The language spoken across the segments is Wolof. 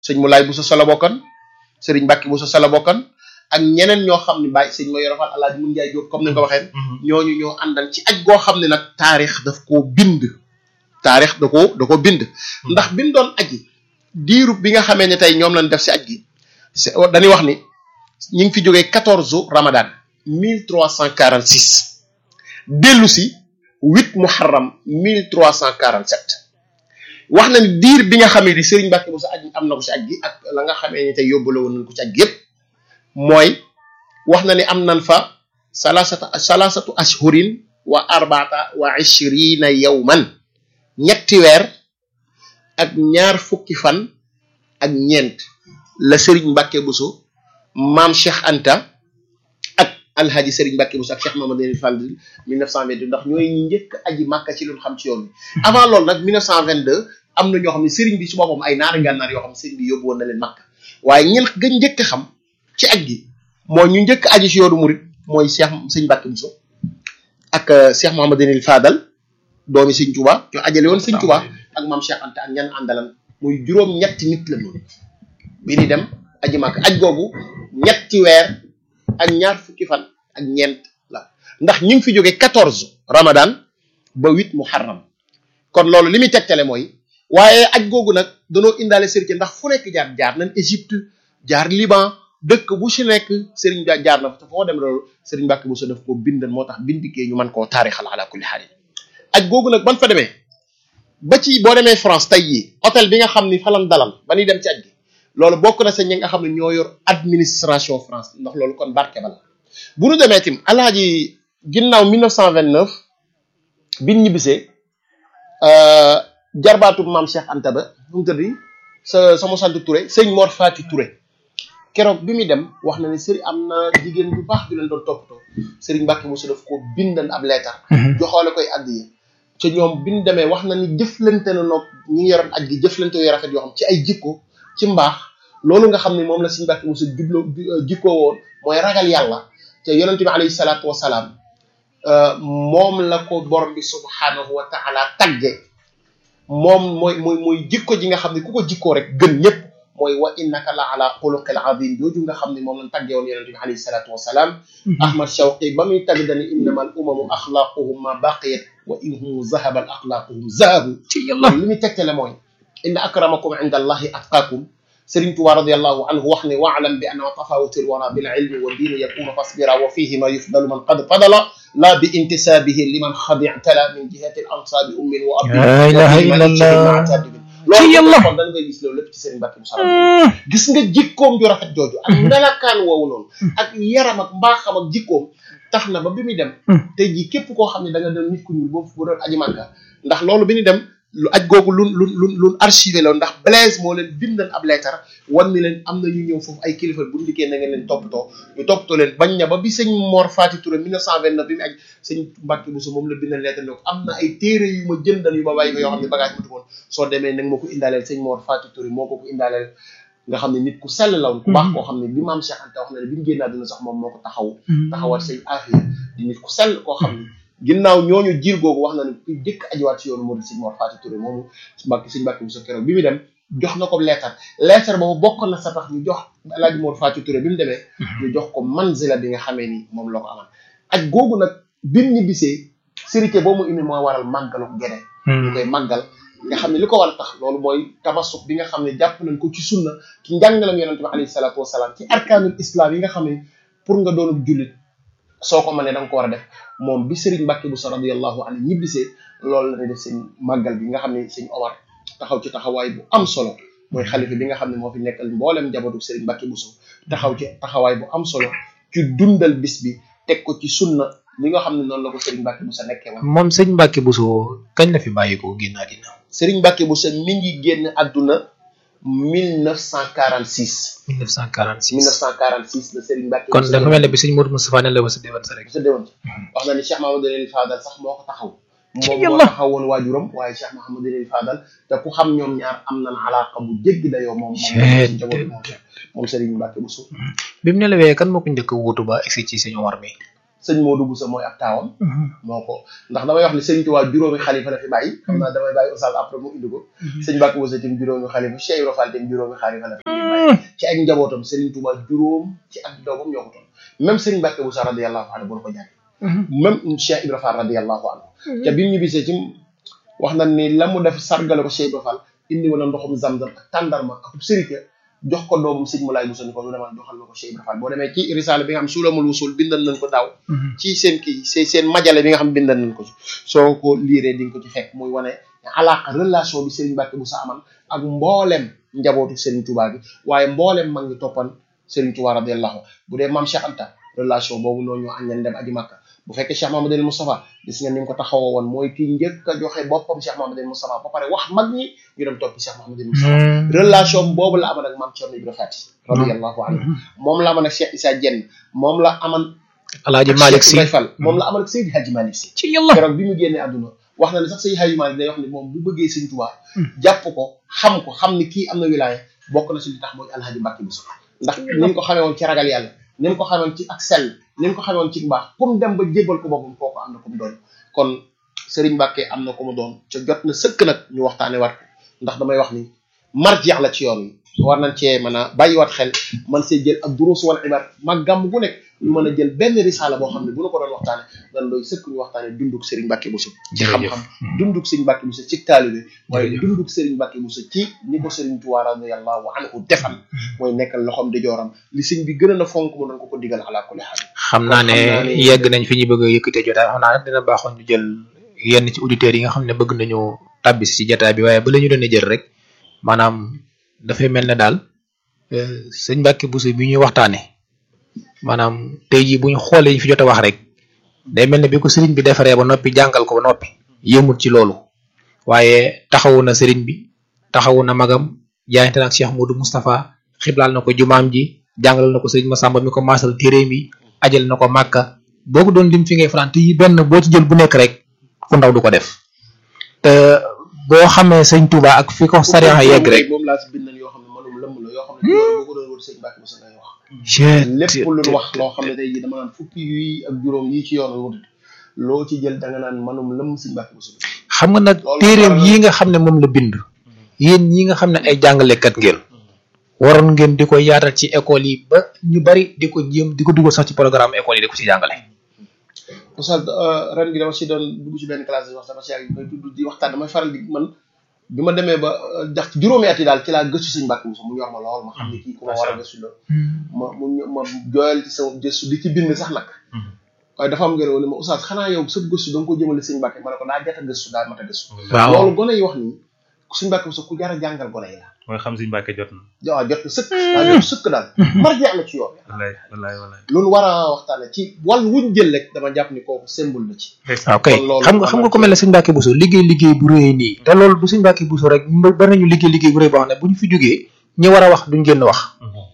sëñ Moulay Bousso sa la bokkan sëriñ Mbacke Bousso sa la bokkan ak ñeneen ñoo xam ne bàyyi sëñ ma yorofal alaaji mun njaay jóob comme ni nga ko waxee ñooñu ñoo àndal ci aj goo xam ne nag taarix daf koo bind taarix da koo da ko bind ndax bindoon aji diirub bi nga xamee ne tey ñoom lañ def si aj gi dañuy wax ni ñu ngi fi jógee quatorze ramadan mille trois cent quarante six dellu si huit muharram mille trois cent quarante sept wax na ni diir bi nga xamee ni Serigne Mbacke bu sa aj am na ko si aj gi ak la nga xamee ni tey yóbbale woon nañ ko ci aj gi yëpp mooy wax na ni am nan fa salasatu salasatu ashhurin wa arbaata wa ishrina yawman ñetti weer ak ñaar fukki fan ak ñeent la Serigne Mbacke Bousso maam Cheikh Anta ak alhaji Serigne Mbacke Bousso ak Cheikh Mamadou Fall 1922 ndax ñooy ñi njëkk aji màkka ci lu xam ci yoon bi avant loolu nag 1922 am na ñoo xam ne Serigne bi su boppam ay naari gànnaar yoo xam ne Serigne bi yóbbu woon na leen màkka waaye ñen gën njëkk xam ci aj gi mooy ñu njëkk aji ci yoonu murit mooy Cheikh Serigne Mbacke Bousso ak Cheikh Mamadou Fadal doomi Serigne Touba ñoo ajale woon Serigne Touba ak maam Cheikh Anta ak ñan àndalan muy juróom ñetti nit la noonu bi ni dem aji màkk aj googu ñetti weer ak ñaar fukki fan ak ñeent la ndax ñu ngi fi jóge quatorze ramadan ba huit muharram kon loolu li muy tegtale mooy waaye aj googu nag danoo indaale sëriñ ndax fu nekk jaar jaar nañ Égypte jaar Liban dëkk bu si nekk sëriñ ba jaar na fa te foo dem loolu sëriñ Mbàkke bu so def koo bindan moo tax bindikee ñu mën koo taarixal ala kulli xaal aj googu nag ban fa demee ba ci boo demee France tey yi hôtel bi nga xam ni falan dalal ba ñuy dem ci aj gi loolu bokk na sa ñi nga xam ne ñoo yor administration France ndax loolu kon barke bala bu nu demee tim alaaji ginnaaw 1929 bin ñibbisee jarbaatu maam Cheikh Anta ba nu mu tëddi sa sama sant Touré sëñ Mor Fati Touré keroog bi muy dem wax na ne sëriñ am na jigéen bu baax ju leen doon toppatoo sëriñ Mbacke Moussa daf ko bindan ab leetar joxoole koy addiya ca ñoom bi ñu demee wax na ni jëflante na noog ñi ngi yoroon aj gi jëflante yu rafet yoo xam ci ay jikko ci mbaax loolu nga xam ne moom la Sëriñ Mbàkke Buso jubloo jikkoo woon mooy ragal yàlla te yonente bi alayhi salaatu wasalaam moom la ko borom bi subhaanahu wa taala tagge moom mooy mooy mooy jikko ji nga xam ne ku ko jikkoo rek gën ñëpp mooy wa innaka la ala xuluqil azim jooju nga xam ne moom lañ tagge woon yonente bi alayhi salaatu wasalaam ahmad shawqi ba muy tagg dani innama al umamu axlaaquhum ma baqiyat wa inhum zahaban axlaaquhum zahabu ci yàlla li muy tegtale mooy inna akramakum inda allahi atqaakum Sëriñ Tuubaa radiyallahu anhu wax ne waalam bi anna tafawutul wara bil ilmi wa diini yakunu fasbira wa fihima yufdalu man qad fadala la bi intisabihi liman xadictala min jihati al ansaabi ummin wa abdin La ilaha illallah. loolu Ci yàlla. kon dañ koy gis loolu lépp ci Sëriñ Mbàkke Buso gis nga jikkoom ju rafet jooju ak melakaan woowu noonu ak yaram ak mbaaxam ak jikkoom tax na ba bi muy dem tey jii képp koo xam ne da nga doon nit ku ñuul boobu bu doon aji màkka ndax loolu bi ñu dem lu aj googu lu lu lu lu archivé la ndax Blaise moo leen bindal ab leetar wan ni leen am na ñu ñëw foofu ay kilifa bu ndikkee na ngeen leen toppatoo ñu toppatoo leen bañ na ba bi sëñ Mor Fati Touré 1929 bi mu aj sëñ Mbàkke Buso moom la bindal leetar ne ko am na ay téere yu ma jëndal yu ma bàyyi ko yoo xam ne bagage mu woon soo demee nag ma ko indaaleel sëñ Mor Fati Touré moo ko ko indaaleel nga xam ne nit ku sell la woon ku baax koo xam ne bi maam Cheikh Anta wax na ne bi mu génn àdduna sax moom moo ko taxaw taxawal sëñ Afia di nit ku sell koo xam ne ginnaaw ñooñu jiir googu wax na ne ku jëkk ajiwaat ci yoonu Modou Sëñ Mor Fati Touré moomu Mbàkke sëñ Mbàkke Buso keroog bi mu dem jox na ko leetar leetar boobu bokk na sa tax ñu jox Alaaji Mor Fati Touré bi mu demee ñu jox ko manzila bi nga xamee ni moom la ko amal ak googu nag bi mu ñibbisee sérité boobu mu indi mooy waral màggalu gene ñu koy màggal nga xam ne li ko war a tax loolu mooy tabassuk bi nga xam ne jàpp nañ ko ci sunna ci njàngalam yonente bi alayhi salaatu wasalaam ci arkaanul islam yi nga xam ne pour nga doonub jullit soo ko mënee da nga ko war a def moom bi Serigne Mbacke Bousso radiyallahu anhu ñibbisee loolu la ñuy def seen màggal bi nga xam ne sëñ Omar taxaw ci taxawaay bu am solo mooy xalifa bi nga xam ne moo fi nekkal mboolem njabootu Serigne Mbacke Bousso taxaw ci taxawaay bu am solo ci dundal bis bi teg ko ci sunna li nga xam ne noonu la ko Serigne Mbacke Bousso nekkee woon. moom sëñ Mbàkke Buso kañ la fi bàyyi ko génn àddina Serigne Mbacke Bousso mi ngi génn àdduna 1946. 1946 1946 la Serigne Mbacke. kon dafa mel ne bi sëñ Modou Moustapha ne la wasa déwan sa rek sa déwoon ci wax na ni Cheikh Mahamadou Leen Fadal sax moo ko taxaw Ci moom moo yàlla. taxawoon waajuram waaye Cheikh Mahamadou Leen Fadal te ku xam ñoom ñaar am nañ alaaka bu jéggi dayoo moom moom Cee ci njaboot moom moom Serigne Mbacke Bousso bi mu nelawee kan moo ko njëkk a wuutu ba egsi ci sëñ Omar mi sëñ Modou Bousso mooy ab taawam moo ko ndax damay wax ni Sëriñ Tuubaa juróomi xalifa la fi bàyyi xam naa damay bàyyi oustaz après mu indi ko sëñ Mbàkke Bousso tim juróomi xalifa Cheikh Ibra Fall tim juróomi xalifa la fi bàyyi ci ak njabootam Sëriñ Tuubaa juróom ci ak doomam ñoo ko toll même Sëriñ Mbàkke Bousso radiyallahu anhu bu la ko jàngee même Cheikh Ibra Fall radiyallahu anhu te bi mu ñibbisee ci wax na ni la mu def sargale ko Cheikh Ibra Fall indi woon na ndoxum zamzam ak tàndarma ak sirike jox ko doomam sëñ Moulay Bousso ni ko lu demal joxal na ko Cheikh Ibra Fall boo demee ci risaale bi nga xam suulamul wusul bindal nañ ko daaw ci seen kii seen seen majale bi nga xam bindal nañ ko ci soo ko liiree di nga ko ci fekk muy wane alaaka relation bi Serigne Mbacke Bousso aman ak mboolem njabootu Serigne Touba bi waaye mboolem mag ngi toppan Serigne Touba radiyallahu bu dee maam Cheikh Anta relation boobu noonu ñoo aññan dem aji Makka bu fekkee Cheikh Mamadou Moustapha gis nga ni mu ko taxawoo woon mooy kii njëkk a joxe boppam Cheikh Mamadou Moustapha ba pare wax mag ñi ñu dem toppi Cheikh Mamadou Moustapha relation boobu la aman ak maam Thierno Ibrahima Fati radiyallahu anhu moom la aman ak Cheikh Issa Dieng moom la aman Alaaji Malick Si Fall moom la aman ak Seydi Hadji Malick Si ci yàlla keroog bi mu génnee àdduna wax na ne sax Seydi Hadji Malick day wax ni moom bu bëggee Sëñ Tuubaa jàpp ko xam ko xam ni kii am na wilaaya bokk na si li tax mooy Alhaji Mbacke Bousso ndax ni mu ko xamee woon ci ragal yàlla ni mu ko xamee woon ci ak sell ni mu ko xamee woon ci mbaax comme dem ba jébbal ko boppam kooku am na ko mu doon kon Serigne Mbacke am na ko mu doon ca jot na sëkk nag ñu waxtaane war ko ndax damay wax ni marjeex la ci yoon wi war nañ cee mën a bàyyiwaat xel man see jël ak duruus wala ibaar mag gàmm gu nekk ñu mën a jël benn risaala boo xam ne bu nu ko doon waxtaane dan doy sëkk ñu waxtaane dunduk Serigne Mbacke Bousso ci xam-xam dunduk Serigne Mbacke Bousso ci taalibe waaye dunduk Serigne Mbacke Bousso ci ni ko Serigne Touba radiyallahu anhu defal mooy nekkal loxoom di jooram li sëñ bi gën a na fonk mu doon ko ko digal ala kulli xaal xam naa ne yegg nañ fi ñu bëgg a yëkkatee jotaay xam naa nag dina baaxoon ñu jël yenn ci auditeurs yi nga xam ne bëgg nañu tàbbis ci jotaay bi waaye ba la ñu doon jël rek maanaam dafay mel ne daal sëñ Mbacke Bousso bi ñuy waxtaane maanaam tey jii bu ñu xoolee fi jot a wax rek day mel ne bi ko sëriñ bi defaree ba noppi jàngal ko ba noppi yëmut ci loolu waaye taxawu na sëriñ bi taxawu na magam jaayante na ak Cheikh Modou Moustapha xiblaal na ko jumaam ji jàngal na ko sëriñ Massamba mi ko maasal téere mi ajal na ko màkka boo ko doon lim fi ngay fanaan te yi benn boo ci jël bu nekk rek ku ndaw du ko def te boo xamee sëñ Touba ak fi ko sariya yegg rek moom laa si bindal yoo xam ne manum lëmm la yoo xam ne boo ko doon wër sëñ Mbacke Bousso ngay wax lépp lu ñu wax loo xam ne tey jii dama naan fukki yi ak juróom yi ci yoon wut loo ci jël da nga naan manum lëmm sëñ Mbacke Bousso xam nga nag téeréem yi nga xam ne moom la bind yéen ñi nga xam ne ay jàngalekat ngeen waroon ngeen di ko yaatal ci école yi ba ñu bari di ko jéem di ko dugal sax ci programme école yi di ko ci jàngale Oustaz ren gi dama si doon dugg ci benn classe di wax sama si yàgg may tudd di waxtaan damay faral di man bi ma demee ba jax juróomi at yi daal ci laa gëstu sëñ Mbacke Bousso mu ñor ma lool ma xam ne kii ku ma war a gëstu la ma mu ma jooyal ci sama gëstu di ci bind sax nag waaye dafa am ngeen woon ne ma Oustaz xanaa yow sa gëstu da nga ko jëmale sëñ Mbacke ma ne ko daa jot a gëstu daa mat a gëstu waaw loolu gone yi wax nii sëñ Mbacke Bousso ku jar a jàngal gone yi la mooy xam sëñ Mbacke jot na waaw jot na sëkk daa jot sëkk daal marjeex la ci yoon wallaay wallaay wallaay loolu war a waxtaane ci wàll wuñ jël rek dama jàpp ni kooku symbole la ci waaw kay kon loolu xam nga xam nga ko mel ne sëñ Mbacke Bousso liggéey liggéey bu rëy nii te loolu du sëñ Mbacke Bousso rek bari nañu liggéey liggéey bu rëy boo xam ne bu ñu fi jógee ñi war a wax duñ génn wax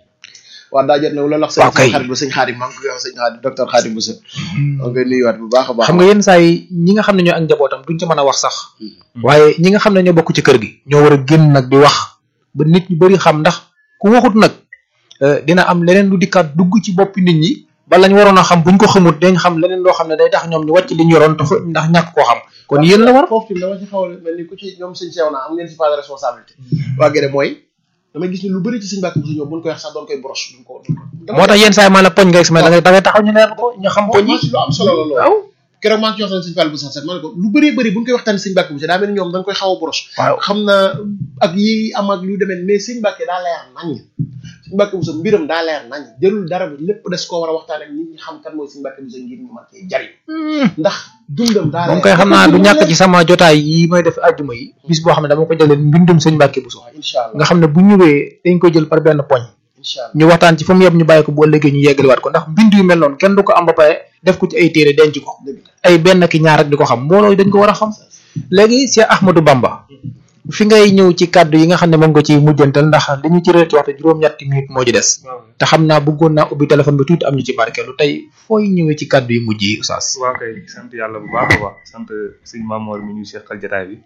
waaw daa jot ne loolu wax waaw kay sëñ xarit ba sëñ xaadim maa ngi koy wax sëñ xaadim docteur xaadim Bousso maa ngi koy nuyuwaat bu baax a baax xam nga yenn saa yi ñi nga xam ne ñoo ak njabootam duñ ci mën a wax sax waaye ñi nga xam ne ñoo bokk ci kër gi ñoo war a génn nag di wax ba nit ñu bari xam ndax ku waxut nag dina am leneen lu dikkaat dugg ci boppi nit ñi ba lañ waroon a xam buñ ko xamut dañ xam leneen loo xam ne day tax ñoom ñu wàcc li ñu yoroon tax ndax ñàkk koo xam kon yéen la war foofu tamit dama ci xaw a mel ni ku ci ñoom sëñ seew naa am ngeen si pas de responsabilité waa gede mooy damay gis ni lu bëri ci sëñ Mbacke Bousso ñoom buñ koy wax sax doon koy broche duñ ko moo tax yenn saa yi maanaam poñ nga gis mais da ngay da ngay taxaw ñu leer ko ñu xam poñ yi lu am solo la loolu waaw keroog maa ngi ci waxtaan sëñ Fall Bousso sax ma ne ko lu bëree bëri buñ koy waxtaan sëñ Mbacke Bousso daa mel ni ñoom dañ koy xaw a broche waaw xam naa ak yi am ak lu demee mais sëñ Mbacke daa leer nañ sëñ Mbacke Bousso mbiram daa leer nañ jëlul dara bi lépp des koo war a waxtaan ak nit ñi xam kan mooy sëñ Mbacke Bousso ngir ñu mën cee jariñ ndax dundam daa moom koy xam naa du ñàkk ci sama jotaay yi may def àjjuma yi bis boo xam ne dama ko jëlee mbindum sëñ Mbacke Bousso incha allah nga xam ne bu ñëwee dañ ko jël par benn poñ incha allah ñu waxtaan ci fa mu yeb ñu bàyyi ko bu ëllëgee ñu yeggaliwaat ko ndax mbind yu mel noonu kenn du ko am ba pare def ko ci ay téere denc ko dëgg la ay benn ki ñaar rek di ko xam mbooloo dañ ko war a xam léegi Cheikh Ahmadou Bamba fi ngay ñëw ci kàddu yi nga xam ne moom nga ci mujjantal ndax li ñu ci réer ci waxtu juróom-ñetti minutes moo ci des te xam naa bëggoon naa ubbi téléphone bi tuuti am ñu ci barkeelu tey fooy ñëwee ci kàddu yi mujj yi Oustaz waaw kay sant yàlla bu baax a baax sant sëñ Mamoor mi ñu seqal jataay bi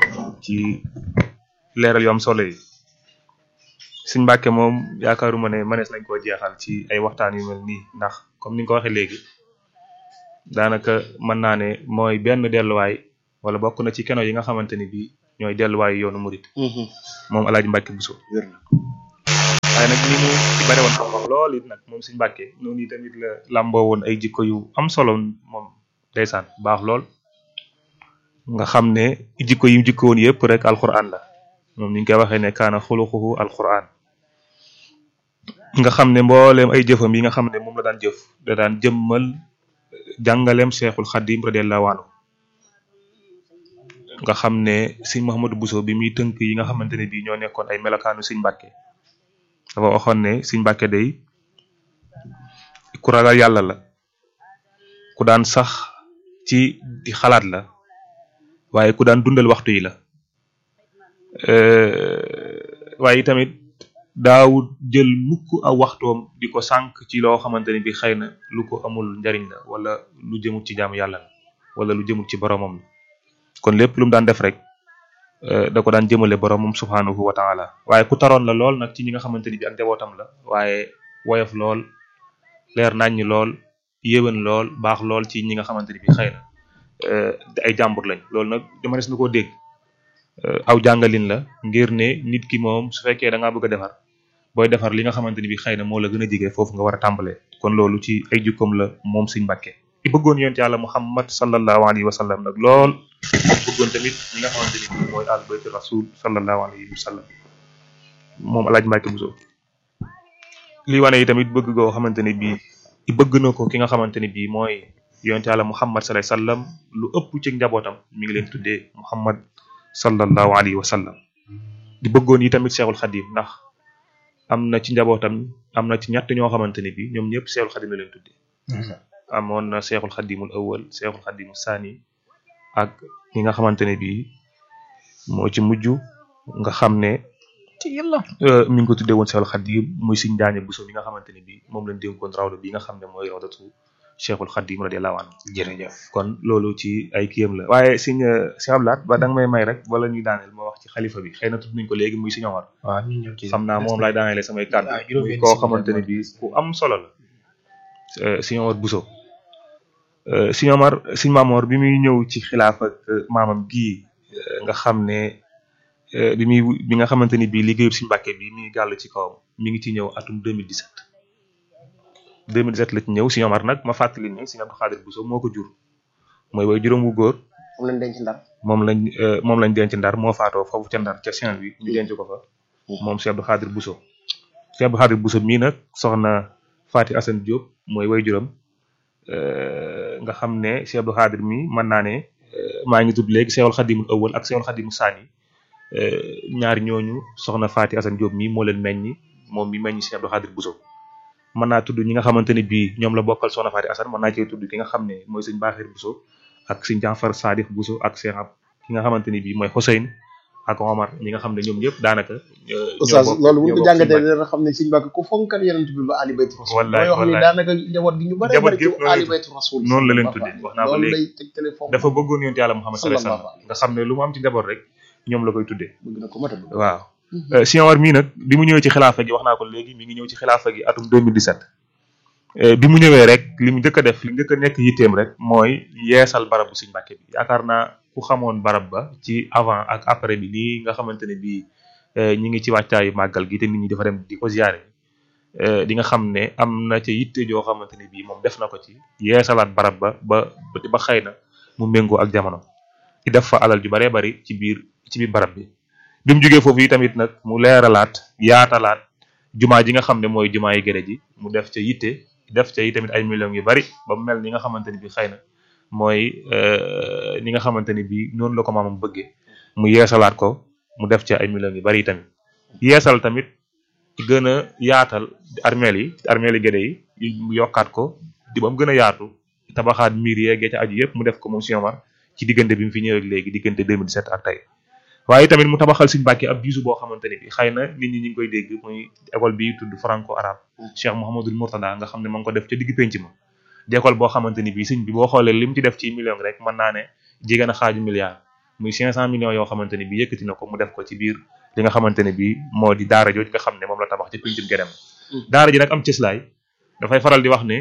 ci leeral yu am solo yi sëñ Mbàkke moom yaakaaruma ne mënees nañ koo jeexal ci ay waxtaan yu mel nii ndax comme ni nga ko waxee léegi daanaka mën naa ne mooy benn delluwaay wala bokk na ci keno yi nga xamante ni bii ñooy delluwaayu yoonu murit moom Alaaji Mbàkke Buso wér na waaye nag ni mu ci bare woon xam-xam lool it nag moom Sëñ Mbàkke noonu tamit la làmboo woon ay jikko yu am solo moom ndeysaan baax lool nga xam ne jikko yi mu jikko woon yëpp rek alquran la moom ni ñu koy waxee ne kaana xuluquhu alquran nga xam ne mbooleem ay jëfam yi nga xam ne moom la daan jëf da daan jëmmal jàngaleem Cheikhul Xadim radiyallahu anhu nga xam ne Sëñ Mouhamadou Bousso bi muy tënk yi nga xamante ne bii ñoo nekkoon ay melokaanu Sëñ Mbàkke dafa waxoon ne Sëñ Mbàkke day ku ragal yàlla la ku daan sax ci di xalaat la waaye ku daan dundal waxtu yi la waaye tamit daawut jël mukk aw waxtoom di ko sànq ci loo xamante ne bi xëy na lu ko amul njariñ la wala lu jëmut ci jaamu yàlla la wala lu jëmut ci boromam la kon lépp lu mu daan def rek da ko daan jëmale boromam subhanahu wa taala waaye ku taroon la lool nag ci ñi nga xamante ni bi ak njabootam la waaye woyof lool leer naññ lool yéwén lool baax lool ci ñi nga xamante ni bi xëy na ay jàmbur lañ loolu nag dama des na koo dégg aw jàngalin la ngir ne nit ki moom su fekkee da ngaa bëgg a defar booy defar li nga xamante ni bi xëy na moo la gën a jige foofu nga war a tàmbalee kon loolu ci ay jukkoom la moom Sëñ Mbàkke i bëggoon yonent yàlla Muhammad sallallahu alayhi wa sallam nag lool bëggoon tamit ñi nga xamante ni bi mooy al bayti rasul sallallahu alayhi wa sallam moom alaaj Mbàkke Buso lii wane yi tamit bëgg goo xamante ni bii i bëgg na ko ki nga xamante ni bii mooy yonent yàlla Muhammad sallallahu alayhi wa sallam lu ëpp ci njabootam mi ngi leen tuddee Muhammad sallallahu alayhi wa sallam di bëggoon yi tamit Seexul Xadim ndax am na ci njabootam am na ci ñett ñoo xamante ni bi ñoom ñëpp Seexul Xadim la leen tuddee amoon na Seexul Xadimul awwal Seexul Xadimul saani ak ñi nga xamante ne bi moo ci mujj nga xam ne ci yàlla mi ngi ko tuddee woon Seexul Xadim muy Sëñ Njaañe Buso mi nga xamante ne bi moom lañ dénkoon rawda bi nga xam ne mooy rawdatu Cheikhul Khadim radiyallahu anhu jërëjëf kon loolu ci ay kiyam la waaye siñ si ablaat ba da nga may may rek wala ñuy daaneel ma wax ci xalifa bi xëy na tudd nañ ko léegi muy Sëñ Omar waaw ñu ñëw ci xam naa moom laay daaneele samay kàddu waaw juróom muy benn koo simili xamante ne moo bi ku am solo la Sëñ Omar Bousso Sëñ Omar Sëñ Maamoor bi muy ñëw ci xilaaf ak maamam gii nga xam ne bi muy bi nga xamante ni bii liggéeyu Sëñ Mbàkke bi mi ngi gàll ci kawam mi ngi ci ñëw atum 2017 2017 la ci ñëw Sëñ Omar nag ma fàttali ni Sëñ Abdou Khadir Bousso moo ko jur mooy way juróom wu góor moom lañ denc ndar moom lañ euh, moom lañ denc ndar moo faatoo foofu ca ndar ca Saint-Louis ñu denc ko fa moom Cheikh Abdou Khadir Bousso Cheikh Abdou Khadir Bousso mii nag soxna Fati Assane Diop mooy way juróom euh, nga xam ne Cheikh Abdou Khadir mi mën naa ne euh, maa ngi tudd léegi Cheikhul Khadimul Awwal ak Cheikhul Khadimul Sani ñaar ñooñu soxna Fati Assane Diop mi moo leen meññi moom mi meññi Cheikh Abdou Khadir Bousso mën naa tudd ñi nga xamante ne bii ñoom la bokkal soxna Fati Assane mën naa cee tudd ki nga xam ne mooy sëñ Baaxir Bousso ak sëñ Jaafar Sadix Bousso ak Cheikh ab ki nga xamante ni bii mooy Hussein ak Omar ñi nga xam ne ñoom ñëpp daanaka. ñoo oustaz bokk- loolu bu ñoo ñu ko bokk jàngatee sëñ Mbàkke. dina xam ne Sëñ Mbàkke ku fonkal yonent bi ba ali baytu rasul Wallaay, mooy wax ni wallaay. daanaka njaboot gi ñu bare Njaboot bare gi ci yëpp noonu ali la baytu rasul noonu la leen tuddee, wax naa ko loolu léegi. lay tegtale fonk dafa bëggoon yonent yàlla Muhammad sallallahu alayhi Sallallahu wasallam nga xam ne lu mu am ci njaboot rek ñoom la koy tuddee bëgg na ko mata bëgg waaw. Sëñ Omar mii nag bi mu ñëwee ci xilaafa gi wax naa ko léegi mi ngi ñëw ci xilaafa gi atum 2017 Eh, bi mu ñëwee rek li mu njëkk a def li njëkk a nekk yitteem rek mooy yeesal barab bu Sëñ Mbàkke bi yaakaar naa ku xamoon barab ba ci avant ak après bi nii nga xamante ne bii eh, ñi ngi ci wàccaayu màggal gi te nit ñi dafa dem di ko ziyaare eh, di nga xam ne am na ca yitte joo xamante ne bii moom def na ko ci yeesalaat barab ba ba ba xëy na mu méngoo ak jamono di def fa alal ju baree bari ci biir ci biir barab bi bi mu jógee foofu yi tamit nag mu leeralaat yaatalaat jumaa ji nga xam ne mooy jumaa yi gëre ji mu def ca yitte def ca yi tamit ay millions yu bari ba mu mel ni nga xamante ni bi xëy na mooy euh, ni nga xamante ni bi noonu la ko maamam bëggee mu yeesalaat ko mu def ca ay millions yu bari tamit yeesal tamit gën a yaatal armeel yi armeel yi gëre yi mu yokkaat ko di ba mu gën a yaatu tabaxaat miir yeeg ya ca aju yëpp mu def ko moom Sëñ Omar ci diggante bi mu fi ñëwee ak léegi diggante 2017 ak tey waaye tamit mu tabaxal Sëñ Mbàkke ab bisu boo xamante ne bi xëy na nit ñi ñu ngi koy dégg muy école bi tudd franco arabe Cheikh Mouhamadul Mourtada nga xam ne ma ngi ko def ca digg penc ma di école boo xamante ni bi sëñ bi boo xoolee li mu ci def ci million rek mën naa ne jege na xaaju milliard muy 500 millions yoo xamante ne bi yëkkati na ko mu def ko ci biir li nga xamante ne bi moo di daara jooju nga xam ne moom la tabax ci pencum Guédem daara ji nag am cëslaay dafay faral di wax ne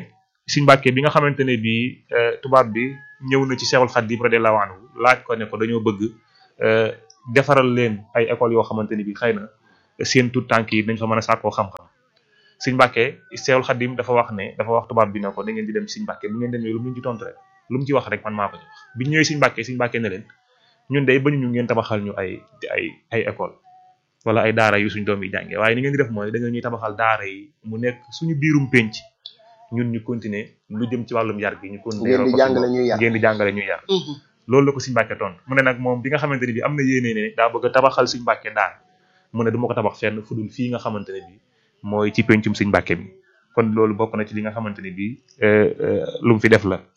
Sëñ Mbàkke bi nga xamante ne bii tubaab bi ñëw na ci Cheikhul Khadim radiyallahu anhu laaj ko ne ko dañoo bëgg defaral leen ay écoles yoo xamante ni bii xëy na seen tout tànk yi dañ fa mën a sàkkoo xam-xam Sëñ Mbàkke Cheikhul Khadim dafa wax ne dafa wax tubaab bi ne ko da ngeen di dem Sëñ Mbàkke bu ngeen demee lu mu ci tontu rek lu mu ci wax rek man maa ko ci wax bi ñëwee Sëñ Mbàkke Sëñ Mbàkke ne leen ñun day bañu ñu ngeen tabaxal ñu ay ay ay école wala ay daara yu suñ doom yi jàngee waaye ni ngeen di def mooy da nga ñuy tabaxal daara yi mu nekk suñu biirum penc ñun ñu continuer lu jëm ci wàllum yar gi ñu continuer ngeen di jàngale ñuy yar ngeen di jàngale ñuy yar loolu la ko Sëñ Mbàkke tontu mu ne nag moom bi nga xamante ne bi am na yéene ne daa bëgg a tabaxal Sëñ Mbàkke daara mu ne du ma ko tabax fenn fu dul fii nga xamante ne bi mooy ci pencum Sëñ Mbàkke bi kon loolu bokk na ci li nga xamante ne bi lu mu fi def la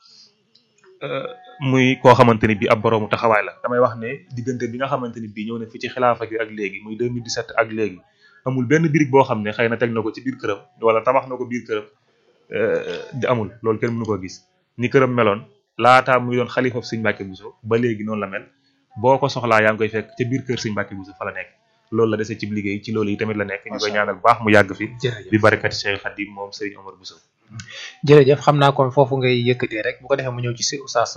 muy koo xamante ni bi ab boroomu taxawaay la damay wax ne diggante bi nga xamante ni bii ñëw na fi ci xilaafa gi ak léegi muy 2017 ak léegi amul benn birig boo xam ne xëy na teg na ko ci biir këram wala tabax na ko biir këram di amul loolu kenn mënu ko gis ni këram meloon laataa muy doon xalifa Sëñ Mbàkke Buso ba léegi noonu la mel boo ko soxlaa yaa ngi koy fekk ca biir kër Sëñ Mbàkke Buso fa la nekk loolu la dese ci liggéey ci loolu yi tamit la nekk ñu koy ñaanal bu baax mu yàgg fi bi barakati Cheikh Khadim moom Sëriñ Omar Buso jërëjëf xam naa kon foofu ngay yëkkatee rek bu ko defee mu ñëw ci si oustaz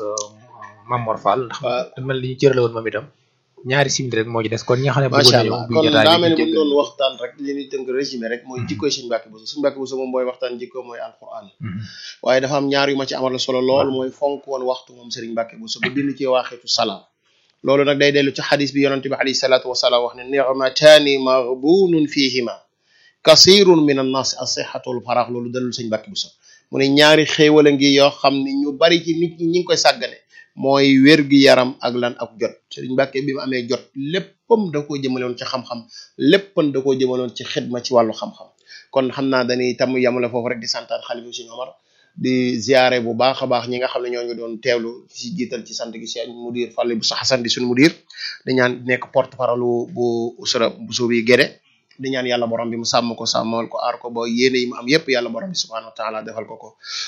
Mamor Fall ndax mel li ñu cërale woon moom itam ñaari simili rek moo ci des kon ñi nga xam ne bëggoon macha nañu allah ubbi kon jotaay daa bi mel ni ñu bu ñu jéggal. doon waxtaan rek li ñuy tënk résumé rek mooy jikkoy Sëñ Mbàkke Buso Sëñ Mbàkke Buso moom booy waxtaan jikko mooy alquran Mhm. waaye dafa am ñaar yu ma ci amal solo lool mooy fonk woon waxtu moom Sëriñ Mbàkke Buso ba bind ci waaxitu salaam loolu nag day dellu ci xadis bi yonente bi alayhi salaatu wasalaam wax ne nicmataani maghbunun fihima kasirun min annaasi asihatu wal faraax loolu dalul Sëñ Mbàkke Buso mu ne ñaari xéewal a ngi yoo xam ne ñu bari ci nit ñi ñi ngi koy sàggane mooy wér gi yaram ak lan ak jot Sëriñ Mbàkke bi mu amee jot léppam da koo jëmaloon ci xam-xam léppam da koo jëmaloon ci xidma ci wàllu xam-xam kon xam naa dañuy tam yamale foofu rek di santaat xalifa Sëriñ Omar di ziare bu baax a baax ñi nga xam ne ñoo ngi doon teewlu ci jiital ci sant gi seen mudir Fallou bu Xasan di suñu mudir di ñaan nekk porte parole bu usra bu suubi Gédé di ñaan yàlla borom bi mu sàmm ko sàmmal ko aar ko ba yéene yi mu am yépp yàlla borom bi subhanahu wa taala defal ko ko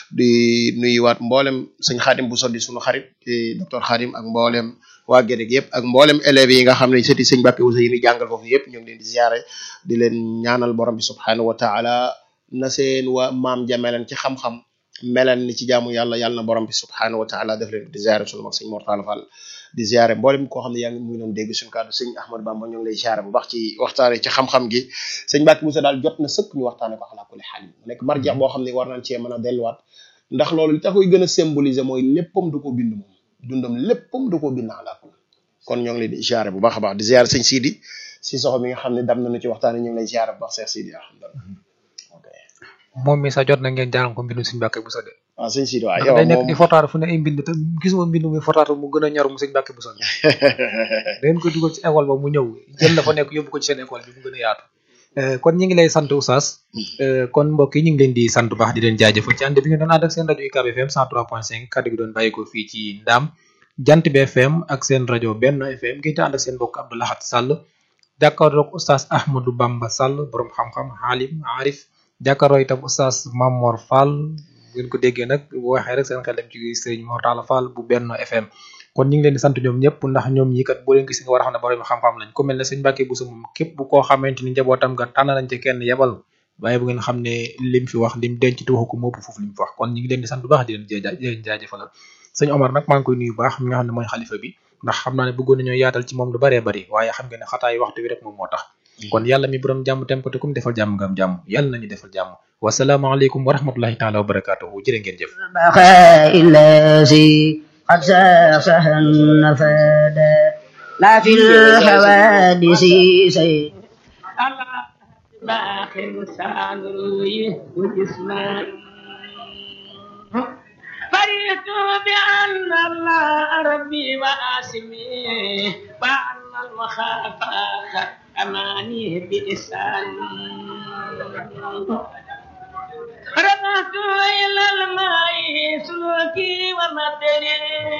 di nuyuwaat mboolem sëñ xaadim bu soddi suñu xarit di docteur xaadim ak mboolem waa Gédé gi yëpp ak mboolem élèves yi nga xam ne sëti sëñ Mbàkke Buso yi ni jàngal foofu yëpp ñu ngi leen di ziare di leen ñaanal borom bi subhanahu wa taala na seen waa maam jameleen ci xam-xam meleen ni ci jaamu yàlla yàlla na borom bi subhanahu wa taala def leen di ziare suñu mag sëñ Mortala Fall di ziare mboolem koo xam ne yaa ngi mu ngi doon dégg suñu kàddu sëñ Ahmad Bamba ñu ngi lay ziare bu baax ci waxtaane ci xam-xam gi sëñ Mbàkke Buso daal jot na sëkk ñu waxtaane ko ala kulli xaal mu nekk marjeex boo xam ne war nañ cee mën a delluwaat ndax loolu li tax koy gën a symboliser mooy léppam du ko bind moom dundam léppam du ko bind ala kulli kon ñoo ngi lay di ziare bu baax a baax di ziare sëñ Sidi si soxo mi nga xam ne dam nañu ci waxtaane ñu ngi lay ziare bu baax Cheikh Sidi alhamdulilah ok moom mi sax jot na ngeen jàngal ko mbindu Sëñ Mbàkke Buso de waaw sëñ Sidi waaw ndax yow day nekk moom di fotaatu fu ne ay mbind te gisuma mbind muy fotaatu mu gën a ñor mu Sëñ Mbàkke Buso bi dangeen ko dugal ci école ba mu ñëw jël la fa nekk yóbbu ko ci seen école bi mu gën a yaatu Euh, kon ñi ngi lay sant Oustaz Euh, kon mbokk yi ñu ngi leen di sant bu baax di leen jaajëfal ci ànd bi ngeen doon ànd ak seen rajo UCAB FM 103.5 kaddu gi doon bàyyi ko fii ci Ndaam Jant bi FM ak seen rajo Benno FM ngeen di ànd ak seen mbokk Abdou Lahad Sall jàkkaarloog Oustaz Ahmadou Bamba Sall borom xam-xam xaalim arif jàkkaarloo itam Oustaz Mamor Fall bu ngeen ko déggee nag bu waxee rek seen xel dem ci Serigne Mor Talla Fall bu Benno FM kon ñu ngi leen di sant ñoom ñëpp ndax ñoom ñi kat boo leen gis nga war a xam ne borom xam-xam lañ ku mel ne sëñ Mbàkke Buso moom képp koo xamante ni njabootam nga tànn nañ ci kenn yebal waaye bu ngeen xam ne lim fi wax lim denc te waxu ko moo ëpp foofu lim fi wax kon ñu ngi leen di sant bu baax di leen jaa di leen jaajëfalal sëñ Omar nag maa ngi koy nuyu bu baax mi nga xam ne mooy xalifa bi ndax xam naa ne bëggoon nañoo yaatal ci moom lu baree bari waaye xam nga ne xataay waxtu bi rek moom moo tax kon yàlla mi borom jàmm tem ko te kum defal jàmm nga am jàmm yàlla nañu defal jàmm wasalaamaaleykum wa rahmatullahi taala wa barakatuhu jërë ngeen jëf بقاء الذي قد ساسه النفادا لا في الحوادث سيء باخر سانوي وجسمان فرحت بأن الله ربي وآسمي وأن المخافة أماني بإحسان رمت إلى الماء سلوكي ومدري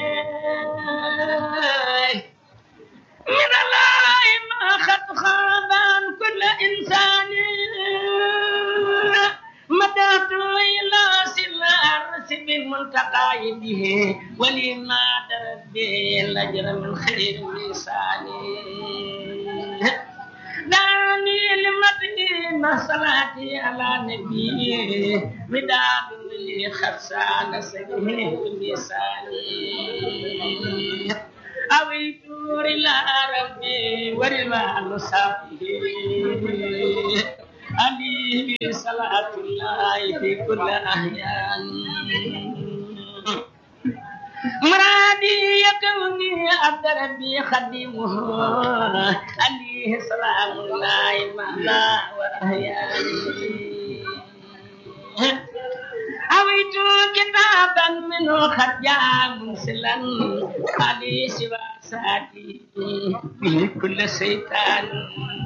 من الله ما خط خابان كل إنسان مدات إلى سل الأرس بالمنتقى به ولما درت به الأجر من خير لساني دعني لمدين مع صلاتي على نبي مداد لي خرسان سجيه لساني أويت إلى ربي ورضوان صافيه عليه صلاة الله في كل أحيان مرادي يكوني عبد ربي خديمه عليه سلام الله مهلا وأحياني أويت كتابا منه قد جاء منسلا علي سوى ساتي به كل شيطان